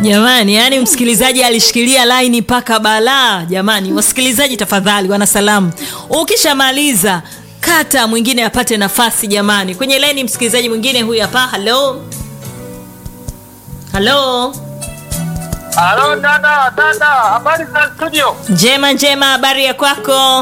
Jamani, yani msikilizaji alishikilia laini mpaka balaa. Jamani, wasikilizaji tafadhali, wana salamu, ukishamaliza kata mwingine apate nafasi. Jamani, kwenye laini msikilizaji mwingine huyu hapa. Halo, halo, Halo dada, dada, habari za studio? njema njema, habari ya kwako?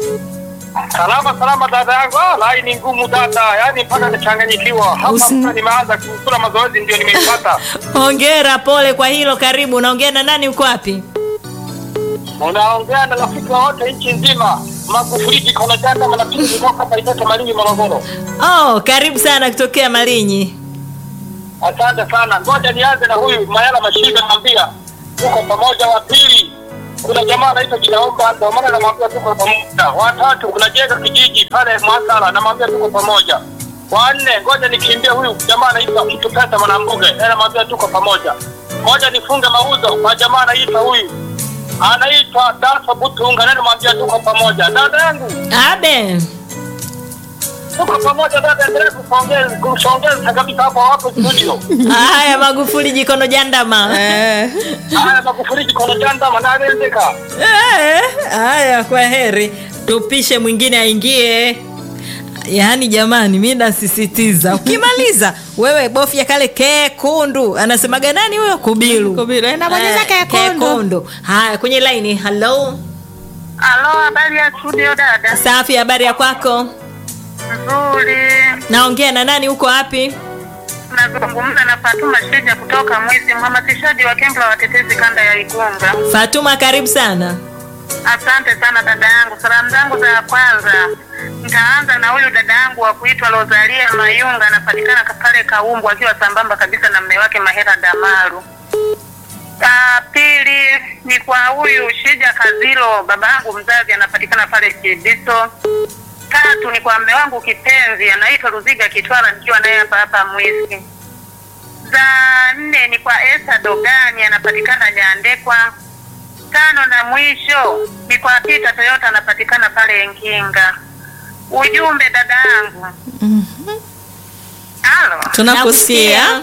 Salama salama dada yangu. Ah, laini ngumu dada, yaani mpaka nichanganyikiwa hapa. Usi- Sasa nimeanza kusura mazoezi ndio nimeipata. Hongera, pole kwa hilo. Karibu, unaongea na nani? Uko wapi? Unaongea na rafiki wote nchi nzima. Magufuli kikono janda mnapiga kutoka hapa Itete Malinyi Morogoro. Oh, karibu sana kutokea Malinyi. Asante sana. Ngoja nianze na huyu Mayala Mashiga naambia tuko pamoja. Wa pili kuna jamaa anaitwa Kinaomba, ndio maana namwambia tuko pamoja. Wa tatu kuna Jega kijiji pale Mwasala, namwambia tuko pamoja. Wa nne ngoja nikimbie huyu jamaa anaitwa Kitu Pesa Mwanambuge, yeye namwambia tuko pamoja. Ngoja nifunge mauzo kwa jamaa anaitwa huyu anaitwa Dafa Butunga, naye namwambia tuko pamoja. Dada yangu Abe, tuko pamoja, dada, endelea kusongeza kusongeza kabisa hapo hapo studio. haya Magufuli jikono jandama. Eh, Haya Magufuli kikono janda manarendeka. Eh, Haya, kwa heri, tupishe mwingine aingie. Yaani jamani, mi nasisitiza, ukimaliza wewe bofya kale kekundu. Anasemaga nani huyo? Kubilu, Kubilu, eh, nabonyeza Eh, kekundu. kekundu. Haya, kwenye laini. Halo, Halo, habari ya studio dada? safi. Habari ya kwako? Nzuri. Naongea na nani? Uko wapi? Nazungumza na Fatuma Shija kutoka Mwisi, mhamasishaji wa kempu la watetezi kanda ya Igunga. Fatuma, karibu sana. Asante sana dada yangu. Salamu zangu za kwanza nitaanza na huyu dada yangu wa kuitwa Rosalia Mayunga, anapatikana ka- pale Kaumbu, akiwa sambamba kabisa na mme wake Mahera Damaru. Ah, pili ni kwa huyu Shija Kazilo, baba yangu mzazi, anapatikana pale Kibiso. Tatu ni kwa mme wangu kipenzi, anaitwa Ruziga Kitwala, nikiwa naye hapa hapa Mwisi. Za nne ni kwa Esa Dogani, anapatikana Nyandekwa. Tano na mwisho ni kwa Peter Toyota, anapatikana pale Nkinga. Ujumbe dada yangu. Halo. tunakusikia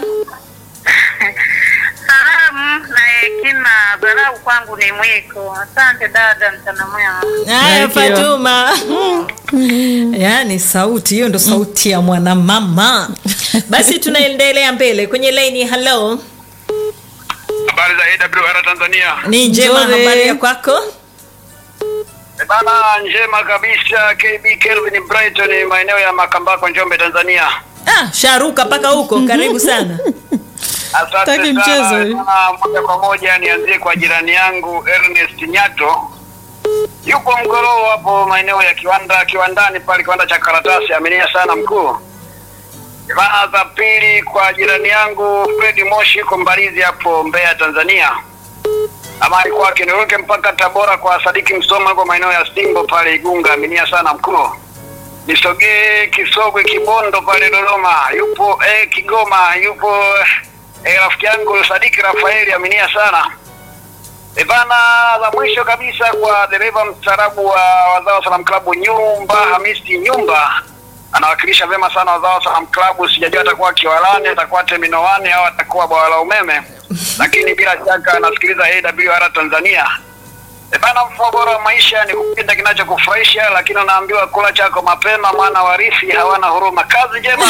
Salamu na hekima, dharau kwangu ni mwiko. Asante dada, mchana mwema. Haya, Thank you. Fatuma. Yaani sauti hiyo ndo sauti ya mwanamama. Basi tunaendelea mbele kwenye laini. Halo, Habari za AWR Tanzania. ni njema. Nzuri. Habari ya kwako? Eh, Bana njema kabisa KB Kelvin Brighton maeneo ya Makambako Njombe Tanzania. Ah, sharuka mpaka huko. Karibu sana. Asante Taki mchezo sana. huyu. Na moja kwa moja nianzie kwa jirani yangu Ernest Nyato. Yupo Mgoroo hapo maeneo ya kiwanda kiwandani pale kiwanda cha karatasi aminia sana mkuu. Bana za pili kwa jirani yangu Fred Moshi yuko Mbalizi hapo Mbeya Tanzania. Amani kwake niruke mpaka Tabora kwa Sadiki Msoma yuko maeneo ya Simbo pale Igunga aminia sana mkuu. Nisogee Kisogwe Kibondo pale Dodoma, yupo eh, Kigoma yupo eh, rafiki yangu Sadiki Rafaeli aminia sana. E bana, la mwisho kabisa kwa dereva mstaarabu wa Wazao Salam Club Nyumba Hamisi Nyumba anawakilisha vyema sana Wazao Salam Club. Sijajua atakuwa Kiwalani, atakuwa Teminoani au atakuwa bwawa la umeme, lakini bila shaka anasikiliza AWR Tanzania. E bana, mfumo bora wa maisha ni kupenda kinachokufurahisha, lakini unaambiwa kula chako mapema, maana warithi hawana huruma. Kazi njema.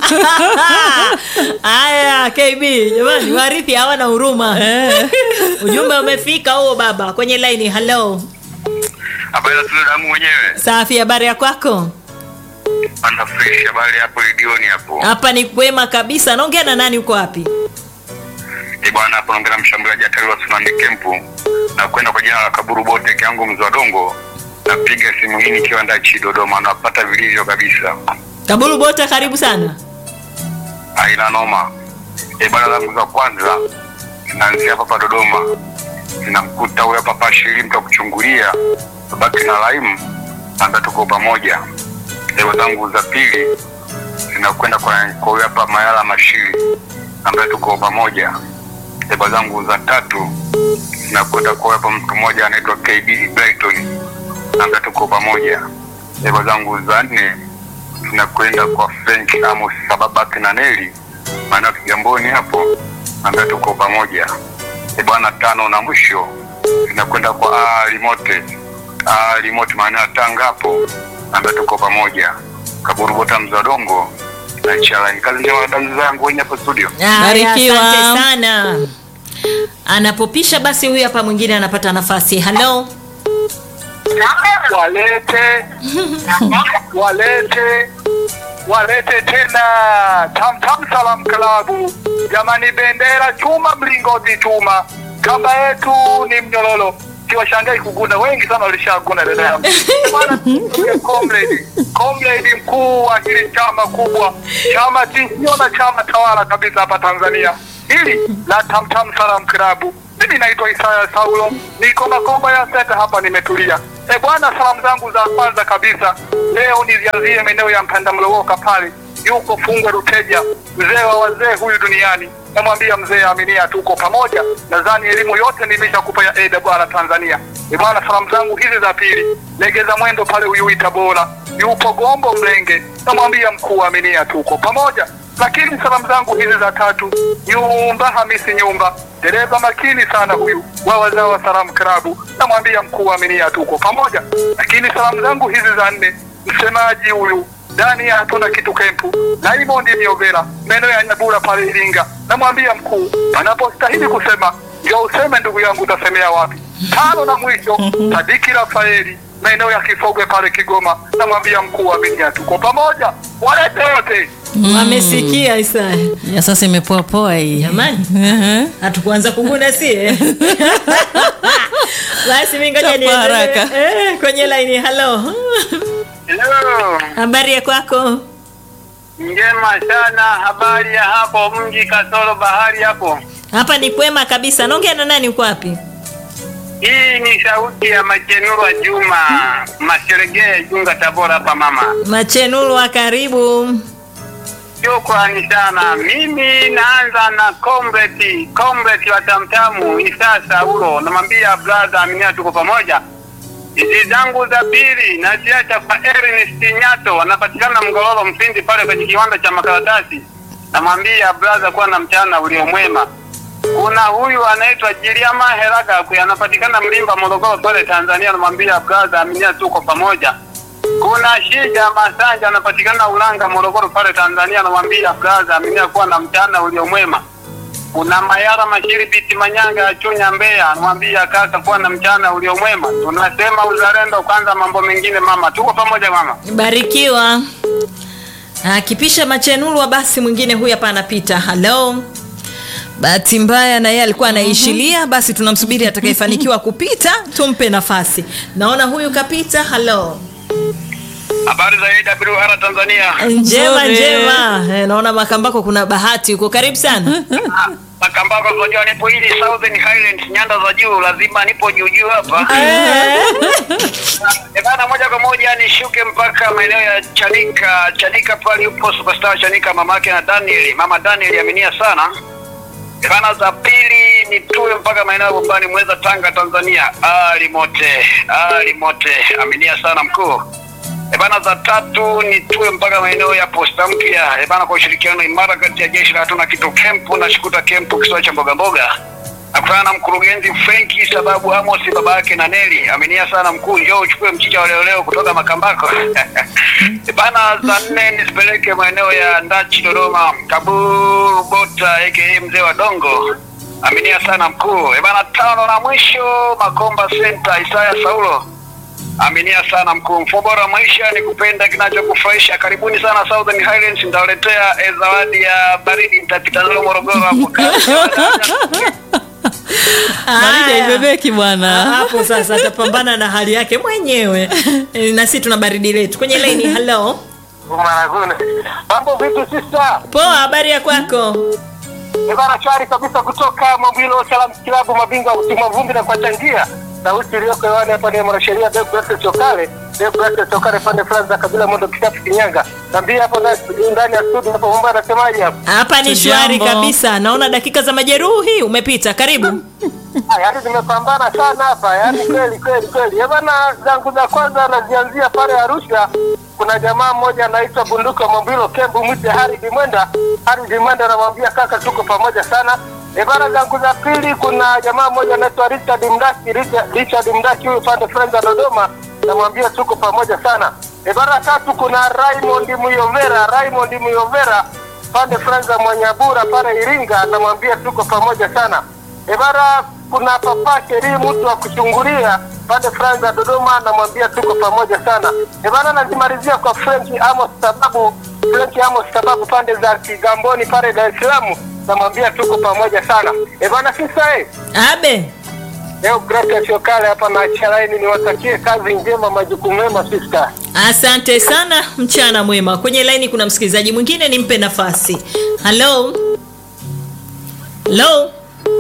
Haya, KB jamani, warithi hawana huruma. Ujumbe umefika huo baba kwenye laini. Halo, Habari za tule damu mwenyewe. safi. Habari ya kwako? Ana fresh habari hapo redioni hapo. Hapa ni kwema kabisa. Naongea na nani? Uko wapi? Eh bwana hapo naongea na mshambuliaji hatari wa Tsunami Camp na kwenda kwa jina la Kaburu Bote kiangu mzwa dongo. Napiga simu hii nikiwa ndachi Dodoma napata vilivyo kabisa. Kabulu Bota, karibu sana. Haina noma. Eh bwana zangu za kwanza naanzia hapa hapa Dodoma. Ninamkuta huyo hapa hapa shiri mtu wa kuchungulia. Babaki na Laimu ambaye tuko pamoja. Leo zangu za pili zinakwenda kwa kwa huyo hapa Mayala Mashiri ambaye tuko pamoja. Lebo zangu za tatu zinakwenda kwa huyo hapa mtu mmoja anaitwa KB Brighton ambaye tuko pamoja. Lebo zangu za nne zinakwenda kwa Frank Amos Sababaki na Neli maana Kigamboni hapo ambaye tuko pamoja. E bwana, tano na mwisho inakwenda kwa Ali Mote. Ali Mote maeneo ya Tanga hapo, ambaye tuko pamoja Kaburubota Mzadongo na Chalani. Kazi njema wadau zangu wenye hapo studio. Haya, Barikiwa. asante sana anapopisha basi huyu hapa mwingine anapata nafasi halo walete walete walete tena tamtam salam klabu jamani bendera chuma mlingoti chuma kamba yetu ni mnyororo siwashangai kuguna wengi sana walishaguna dada yangu Bwana, comrade comrade mkuu wa hili chama kubwa chama tisio na chama tawala kabisa hapa tanzania hili la tamtam salam klabu mimi naitwa Isaya Saulo, niko Makomba ya Senta hapa, nimetulia. E bwana, salamu zangu za kwanza kabisa leo nizianzie maeneo ya Mpanda Mlowoka pale, yuko Fungwe Ruteja, mzee wa wazee huyu duniani. Namwambia mzee, aminia, tuko pamoja. Nadhani elimu yote nimeshakupa ya AWR Tanzania. E bwana, salamu zangu hizi za pili, legeza mwendo pale Uyui Tabora, yupo Gombo Mlenge, namwambia mkuu, aminia, tuko pamoja lakini salamu zangu hizi za tatu, Nyumba Hamisi Nyumba, dereva makini sana huyu wa wazao wa Salamu Klabu, namwambia mkuu wa Aminia, tuko pamoja. Lakini salamu zangu hizi za nne, msemaji huyu ndani ya hatuna kitu kempu, Diamond Miovera, maeneo ya Nyabura pale Iringa, namwambia mkuu, panapostahili kusema ndio useme, ndugu yangu, utasemea wapi? Tano na mwisho, Sadiki Rafaeli maeneo ya Kifogwe pale Kigoma, namwambia mkuu wa Aminia, tuko pamoja. Walete wote wamesikia Isaya ya sasa imepoa poa hii Jamani. Ehe. hatukuanza kuguna sie basi mi ngoja Chapa niendelee. haraka. eh, kwenye laini halo Hello. habari ya kwako Njema sana, habari ya hapo mji kasoro bahari hapo. hapa ni kwema kabisa naongea na nani uko wapi Hii ni sauti ya Machenurwa Juma Maseregee Junga Tabora hapa mama. machenulwa karibu Shukrani sana. Mimi naanza na comrade comrade wa Tamtamu Isa Saulo, namwambia brother Aminia, tuko pamoja. Hizi zangu za pili naziacha kwa Ernest Nyato, anapatikana Mgororo Mfindi pale kwenye kiwanda cha makaratasi. Namwambia brother, kuwa na mchana uliomwema. Kuna huyu anaitwa Jiliama Heraga kuya anapatikana Mlimba Morogoro pale Tanzania, namwambia brother Aminia, tuko pamoja. Kuna Shija Masanja anapatikana Ulanga Morogoro pale Tanzania, namwambia brother Aminia, kuwa na mchana uliomwema. Kuna Mayara Mashiri Biti Manyanga ya Chunya Mbeya, namwambia kaka, kuwa na mchana uliomwema. Tunasema uzalendo kwanza, mambo mengine mama. Tuko pamoja mama. barikiwa akipisha machenulwa basi mwingine huyu hapa anapita halo bahati mbaya na yeye alikuwa anaishilia basi tunamsubiri atakayefanikiwa kupita tumpe nafasi naona huyu kapita halo Habari za AWR Tanzania. njema Nzuri. njema eh, naona makambako kuna bahati huko karibu sana Makambako unajua nipo hili Southern Highlands nyanda za juu, lazima nipo juu juu hapa. Eh, bana moja kwa moja nishuke mpaka maeneo ya Chanika. Chanika pale yupo superstar Chanika, mamake na Daniel. Mama Daniel aminia sana. Eh, bana za pili nitue mpaka maeneo ya Bombani Mweza, Tanga, Tanzania. Ali mote, ali mote, aminia sana mkuu. E bana, za tatu nitue mpaka maeneo ya posta mpya. E bana, kwa ushirikiano imara kati ya jeshi la hatuna kitu kempu na shikuta kempu kisiwa cha mboga mboga nakutana na mkurugenzi Frenki sababu Amos baba yake na Neli aminia sana mkuu, njoo uchukue mchicha wa leo leo kutoka Makambako. E bana, za nne nisipeleke maeneo ya Ndachi Dodoma, Kaburu Bota aka mzee wa Dongo aminia sana mkuu. E bana, tano na mwisho Makomba Center Isaya Saulo Aminia sana mkuu. Mfumo bora wa maisha ni kupenda kinachokufurahisha. Karibuni sana Southern Highlands, nitawaletea eh, zawadi ya baridi, nitapita nayo Morogoro hapo. baridi Haya. haibebeki bwana hapo sasa atapambana na hali yake mwenyewe Eh, na sisi tuna baridi letu kwenye laini halo Maragune. Mambo vipi sister? poa habari ya kwako Ni bana shwari kabisa kutoka Mobilo Salam Kilabu mabingwa utima vumbi na kuwachangia. Sauti iliyoko hewani hapa ni mwanasheria Deogratias Chokale. Deogratias Chokale pande fulani za kabila Mondo Kitapu Kinyanga. Nambia hapo ndani ndani ya studio hapo mambo anasemaje hapo? hapa ni shwari Tujambo. kabisa naona dakika za majeruhi umepita karibu Ah, yaani nimepambana sana hapa, yaani kweli kweli kweli. Eh bana, zangu za kwanza nazianzia pale Arusha. Kuna jamaa mmoja anaitwa Bunduka Mwambilo Kembu mwite Haridi Mwenda. Haridi Mwenda anamwambia kaka, tuko pamoja sana. Ibara zangu za pili, kuna jamaa mmoja anaitwa Richard Mdaki, Richard, Richard Mdaki huyu pande Friends za Dodoma, namwambia tuko pamoja sana. Ibara ya tatu, kuna Raymond Muyovera, Raymond Muyovera pande Friends za Mwanyabura pale Iringa, namwambia tuko pamoja sana. Ibara kuna papa Sheri mtu wa kuchungulia pande Friends za Dodoma, namwambia tuko pamoja sana. Ibara nazimalizia kwa French Amos sababu French Amos sababu pande za Kigamboni pale Dar es Salaam namwambia tuko pamoja sana. E bana sisa eh. abe Leo Gracious Yokale hapa na Chalaini niwatakie kazi njema majukumu mema sister. asante sana mchana mwema kwenye laini kuna msikilizaji mwingine nimpe nafasi halo halo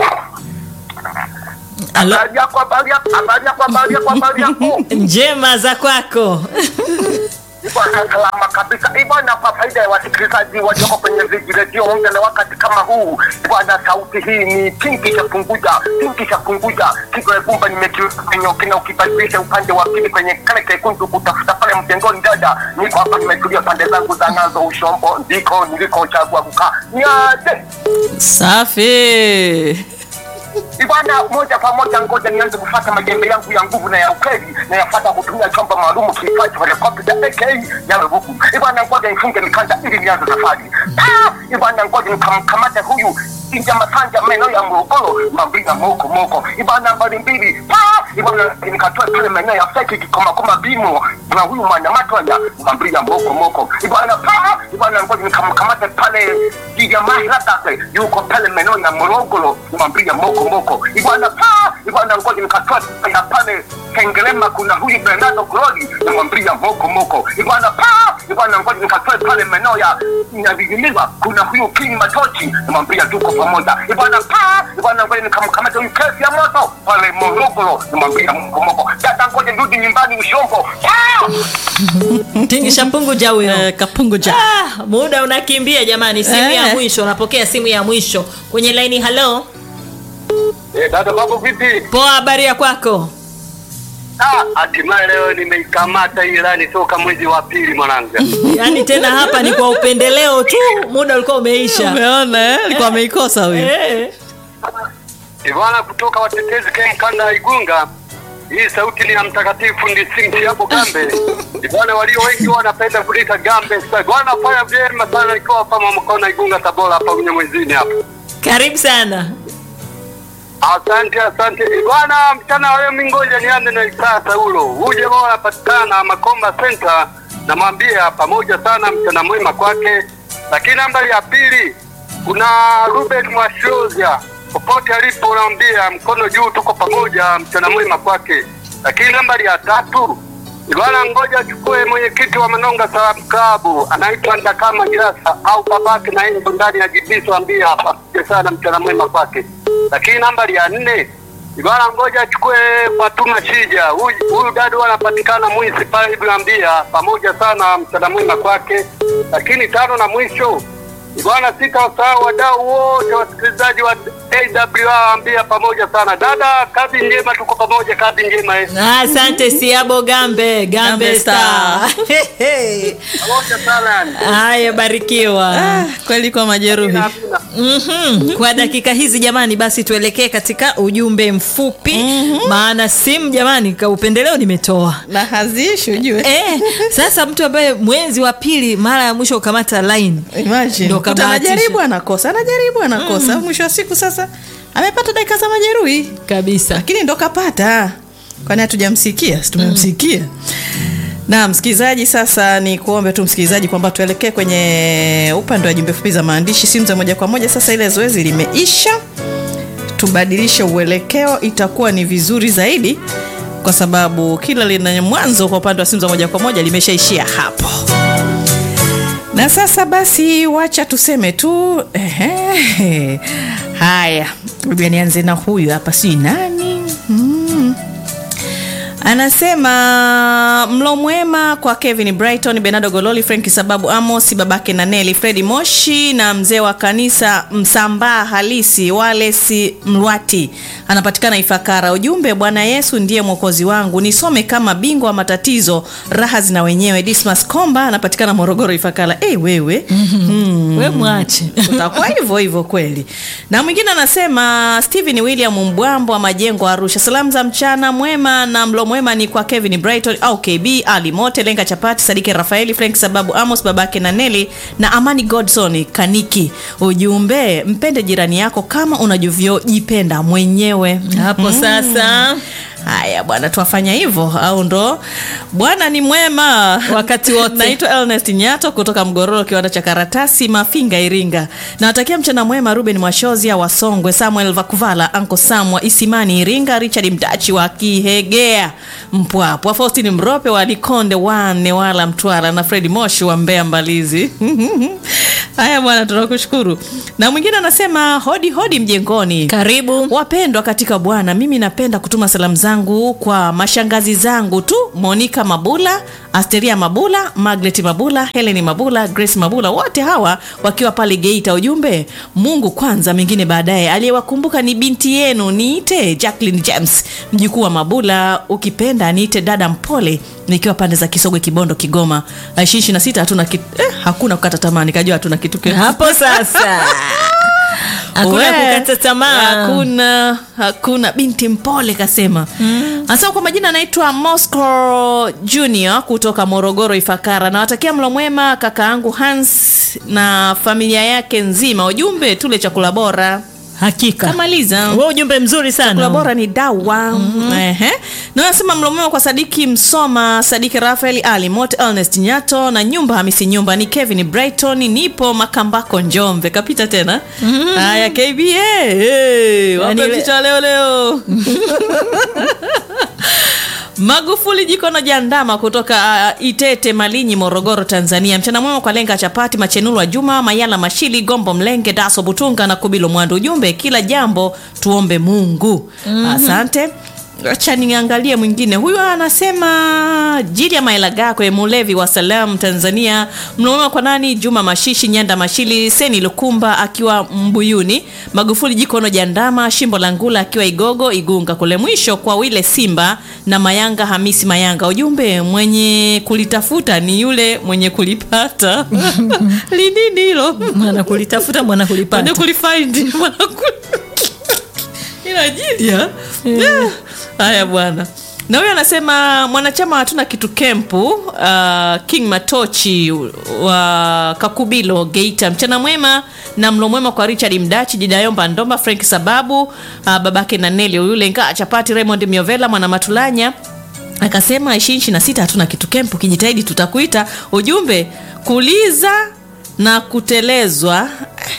halo Habari yako habari yako habari yako habari yako habari yako. njema za kwako Bwana salama kabisa. Bwana, kwa faida ya wasikilizaji walioko kwenye viji redio mpya na wakati kama huu, bwana, sauti hii ni kingi cha punguja, kingi cha punguja, kigo ya gumba nimekiweka kwenye ukina, ukibadilisha upande wa pili kwenye kale kekundu kutafuta pale mtengoni, dada, niko hapa nimetulia pande zangu za nazo ushombo, ndiko nilikochagua kukaa. Niaje safi Ibana, moja kwa moja, ngoja nianze kufuata majembe yangu ya nguvu na ya ukweli na yafuata kutumia chombo maalumu kiitwacho helikopta AK yawe huku. Ibana, ngoja nifunge mikanda ili nianze safari. Ah, Ibana, ngoja nikamkamate huyu Inja Masanja maeneo ya Morogoro, Mambina moko moko. Ibana, nambari mbili. Ah, Ibana, nikatoe pale maeneo ya Feki Kikoma Koma Bimo na huyu Mwanyamatwanya, Mambina moko moko. Ibana, ah, Ibana, ngoja nikamkamate pale Jija Mahirate yuko pale maeneo ya Morogoro, Mambina moko moko. Ibana, ah, Ibana, ngoja nikatoe pale pale Kengelema kuna huyu Bernardo Glori na Mambia moko moko. Ibana, ah, Ibana, ngoja nikatoe pale maeneo ya Nyabigiliwa kuna huyu King Matochi na Mambia tuko pamoja. Ibana, ah, Ibana, ngoja nikamkamata huyu kesi ya moto pale Morogoro na Mambia moko moko. Dada, ngoja nirudi nyumbani Ushombo. Ah! tingisha pungu ja huyo Eh, kapungu ja ah, muda unakimbia jamani simu ya Eh. mwisho napokea simu ya mwisho kwenye laini halo Eh, dada babu vipi? poa habari ya kwako Ah, hatimaye leo nimeikamata hii ilani toka mwezi wa pili mwanangu. yaani tena hapa ni kwa upendeleo tu muda ulikuwa umeisha umeona eh? alikuwa ameikosa huyu Eh. Bwana kutoka watetezi kem kanda ya Igunga. Hii sauti ni ya mtakatifu Ndisingi hapo Gambe. Bwana walio wengi wanapenda kulita Gambe. Sasa bwana fanya vyema sana ikiwa kama mkono Igunga Tabora hapa kwenye mwezini hapa. karibu sana Asante, asante bwana. Mchana wa leo mimi ngoja nianze na Isaa Saulo. Huyu jamaa anapatikana Makomba Center, namwambia pamoja sana, mchana mwema kwake. Lakini nambari ya pili kuna Ruben Mwashozia, popote alipo naambia mkono juu, tuko pamoja, mchana mwema kwake. Lakini nambari ya tatu bwana, ngoja achukue mwenyekiti wa Manonga Salamu Klabu, anaitwa Ndakama Jirasa au babake na yeye ndani ya Jibiso, ambia hapa sana, mchana mwema kwake lakini nambari ya nne bwana, ngoja achukue Fatuma Shija. Huyu huyu dada anapatikana Mwisi pale Ibrambia, pamoja sana, mchana mwema kwake. Lakini tano na mwisho bwana, sitawasahau wadau wote wasikilizaji wa AWR, ambia pamoja sana. Dada, kazi njema, tuko pamoja, kazi njema eh. asante siabo gambe gambe Gambe star pamoja sana yani. haya barikiwa ah, kweli kwa majeruhi Amina. mm-hmm. kwa dakika hizi jamani basi tuelekee katika ujumbe mfupi mm-hmm. maana simu jamani ka upendeleo nimetoa na haziishi ujue Eh, sasa mtu ambaye mwenzi wa pili mara ya mwisho ukamata line Imagine. Ndo Kuta kabahatisha. anajaribu anakosa anajaribu anakosa mwisho wa siku sasa amepata dakika za majeruhi kabisa lakini ndo kapata kwani hatujamsikia si tumemsikia na msikilizaji sasa ni kuombe tu msikilizaji kwamba tuelekee kwenye upande wa jumbe fupi za maandishi simu za moja kwa moja sasa ile zoezi limeisha tubadilishe uelekeo itakuwa ni vizuri zaidi kwa sababu kila lina mwanzo kwa upande wa simu za moja kwa moja limeshaishia hapo na sasa basi wacha tuseme tu ehe, haya ngoja nianze na huyu hapa si nani mm. anasema mlo mwema kwa kevin brighton benardo gololi frank sababu amos babake na neli fredi moshi na mzee wa kanisa msambaa halisi walesi mlwati anapatikana ifakara ujumbe bwana yesu ndiye mwokozi wangu nisome kama bingwa wa matatizo raha zina wenyewe dismas komba anapatikana morogoro ifakara hey, wewe mm. we mwache utakuwa hivyo hivyo kweli na mwingine anasema stephen william mbwambo wa majengo arusha salamu za mchana mwema na mlo mwema ni kwa kevin brighton au kb ali mote lenga chapati sadike rafaeli frank sababu amos babake na neli na amani godson kaniki ujumbe mpende jirani yako kama unavyojipenda mwenyewe hapo sasa haya bwana tuwafanya hivyo au ndo bwana ni mwema Wakati wote. naitwa ernest nyato kutoka mgororo kiwanda cha karatasi mafinga iringa nawatakia mchana mwema ruben mwashozia wa songwe samuel vakuvala anko sam wa isimani iringa richard mdachi wa kihegea mpwapwa faustin mrope wa likonde wane wala mtwara na fredi moshi wa mbea mbalizi haya bwana tunakushukuru na mwingine anasema hodi hodi mjengoni karibu wapendwa katika bwana mimi napenda kutuma salamu zangu kwa mashangazi zangu tu monika mabula asteria mabula magret mabula heleni mabula grace mabula wote hawa wakiwa pale geita ujumbe mungu kwanza mengine baadaye aliyewakumbuka ni binti yenu niite jacklin james mjukuu wa mabula ukipenda niite dada mpole nikiwa pande za kisogwe kibondo kigoma ishirini na sita hatuna kitu eh, hakuna kukata tamaa nikajua hatuna kitu ki- hapo sasa hakuna We, kukata tamaa hakuna hakuna binti mpole kasema mm. anasema kwa majina anaitwa mosco junior kutoka morogoro ifakara nawatakia mlo mwema kaka yangu hans na familia yake nzima ujumbe tule chakula bora hakika kamaliza we ujumbe mzuri chakula sana bora ni dawa mm-hmm. Ehe. na nasema mlomema kwa sadiki msoma sadiki rafael ali mot ernest nyato na nyumba hamisi nyumba ni kevin brighton nipo makambako njombe kapita tena haya kba hey, wape Yaani- picha leo leo magufuli jikono jandama kutoka uh, itete malinyi morogoro tanzania mchana mwema kwa lenga chapati machenulwa juma mayala mashili gombo mlenge daso butunga na kubilo mwandu ujumbe kila jambo tuombe mungu mm-hmm. asante acha niangalie mwingine huyu anasema jili ya maelagakwe mulevi wa salam tanzania mnamwema kwa nani juma mashishi nyanda mashili seni lukumba akiwa mbuyuni magufuli jikono jandama shimbo la ngula akiwa igogo igunga kule mwisho kwa wile simba na mayanga hamisi mayanga ujumbe mwenye kulitafuta ni yule mwenye kulipata linini hilo mwana kulitafuta mwana mwenye kulipata kulifind mwana kuli- ila ajili ya Yeah. haya bwana na huyo anasema mwanachama hatuna kitu kempu uh, king matochi wa kakubilo geita mchana mwema na mlo mwema kwa richard mdachi jidayomba ndomba frank sababu uh, babake na neli yule ngaa chapati raymond miovela mwana matulanya akasema ishirini na sita hatuna kitu kempu kijitahidi tutakuita ujumbe kuliza na kutelezwa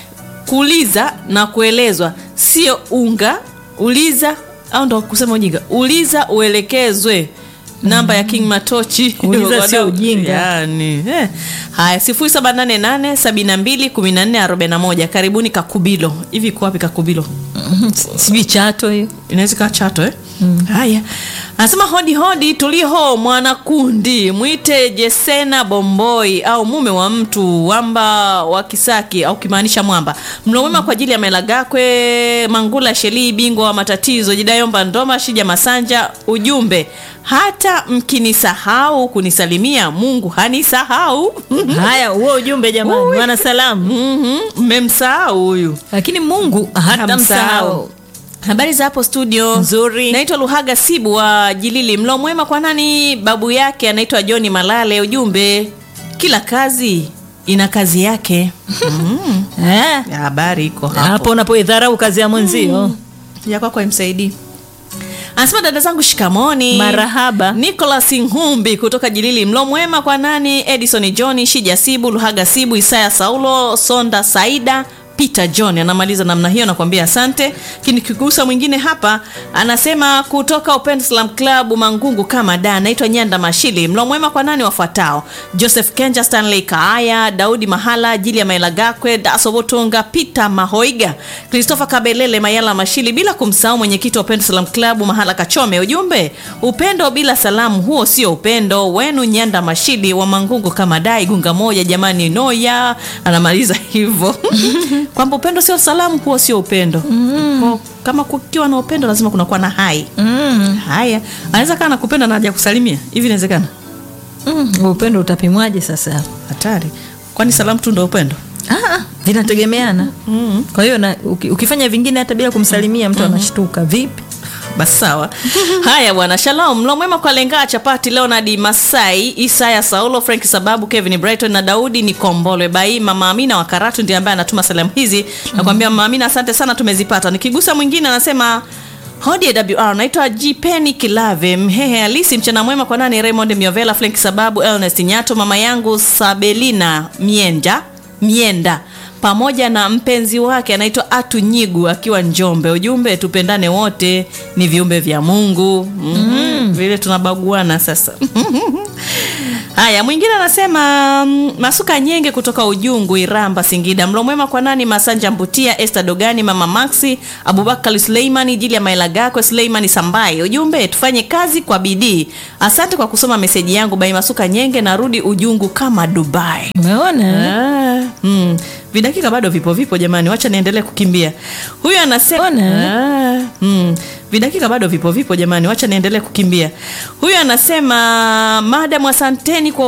kuuliza na kuelezwa sio unga uliza au ndo kusema ujinga uliza uelekezwe namba ya king matochi Kuuliza sio ujinga. yani, eh. haya sifuri saba nane nane sabini na mbili kumi na nne arobaini na moja karibuni kakubilo hivi iko wapi kakubilo sijui chato hiyo inaweza ikawa chato eh? mm. haya anasema hodi hodi tuliho mwanakundi mwite jesena bomboi au mume wa mtu wamba wa kisaki au kimaanisha mwamba mlomwema kwa ajili ya melagakwe mangula shelii bingwa wa matatizo jidayomba ndoma shija masanja ujumbe hata mkinisahau kunisalimia mungu hanisahau haya huo ujumbe jamani Ui. wana salamu Mhm, mmemsahau huyu lakini mungu hata Hamsahau. msahau habari za hapo studio Nzuri. naitwa luhaga sibu wa jilili mlo mwema kwa nani babu yake anaitwa joni malale ujumbe kila kazi ina kazi yake mm. Eh, habari iko hapo hapo unapoidharau kazi ya mwenzio ya kwako imsaidii anasema dada zangu shikamoni Marahaba. nicolas nhumbi kutoka jilili mlo mwema kwa nani edison johni shija sibu luhaga sibu isaya saulo sonda saida Peter John anamaliza namna hiyo, nakwambia asante. Lakini kigusa mwingine hapa anasema kutoka Open Slam Club Mangungu kama da, anaitwa Nyanda Mashili. Mlo mwema kwa nani wafuatao: Joseph Kenja, Stanley Kaaya, Daudi Mahala, Jilia Mailagakwe, Daso Botonga, Peter Mahoiga, Christopher Kabelele, Mayala Mashili, bila kumsahau mwenyekiti wa Open Slam Club Mahala Kachome. Ujumbe, upendo bila salamu, huo sio upendo wenu. Nyanda Mashili wa Mangungu kama da, Igunga moja, jamani noya. Anamaliza hivyo kwamba upendo sio salamu, huo sio upendo. Kwa- Kama kukiwa na upendo lazima kunakuwa na hai. Haya, anaweza kaa nakupenda na haja kusalimia hivi, inawezekana? Mm, upendo utapimwaje sasa? Hatari, kwani salamu tu ndo upendo? Ah, vinategemeana. Kwa hiyo na, uki, ukifanya vingine hata bila kumsalimia mtu anashtuka vipi? Basi sawa. Haya bwana, shalom. Mlo mwema kwa Lengaa Chapati, Leonard Masai, Isaya Saulo, Frank Sababu, Kevin Brighton na Daudi ni Kombolwe Bai. Mama Amina wa Karatu ndiye ambaye anatuma salamu hizi. Nakwambia Mama Amina, asante sana, tumezipata. Nikigusa mwingine anasema Hodi AWR, naitwa Jipeni Kilave Mhehe Halisi. Mchana mwema kwa nani? Raymond Miovela, Frank Sababu, Ernest Nyato, mama yangu Sabelina Mienda Mienda pamoja na mpenzi wake anaitwa Atu Nyigu akiwa Njombe. Ujumbe, tupendane wote, ni viumbe vya Mungu. mm Vile tunabaguana sasa. Haya, mwingine anasema mm, Masuka Nyenge kutoka Ujungu, Iramba, Singida. Mlo mwema kwa nani? Masanja Mbutia, Esther Dogani, Mama Maxi, Abubakar Suleimani, Jili ya Mailagakwe, Suleimani Sambai. Ujumbe, tufanye kazi kwa bidii. Asante kwa kusoma meseji yangu. Bai Masuka Nyenge, narudi Ujungu kama Dubai. Umeona? Ah, mm. Vidakika bado vipo vipo jamani, wacha niendelee kukimbia. Huyu anasema ah, mm. Vidakika bado vipo vipo jamani, wacha niendelee kukimbia. Huyu anasema madam, asanteni kwa